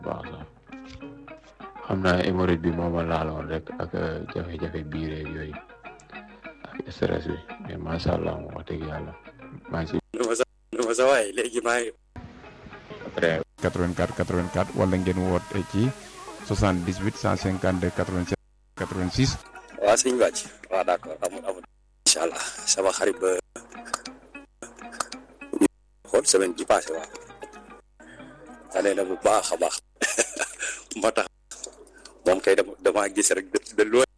baax sax xam naa hémorroïde bi moo ma laaloon rek ak jafe-jafe biir yeeg yooyu ak stress bi mais macha allah moom wax dëgg yàlla maa ngi si. nu ma sa waay léegi maa ngi. après 84 84 wala ngeen woote ci 78 152 87 86. waaw sëñ Bàcc waaw d'accord amul amul. incha allah sama xarit ba xool semaine ji passé waaw. tane na bu baax a baax moo tax moom kay dama damaa gis rek de de loin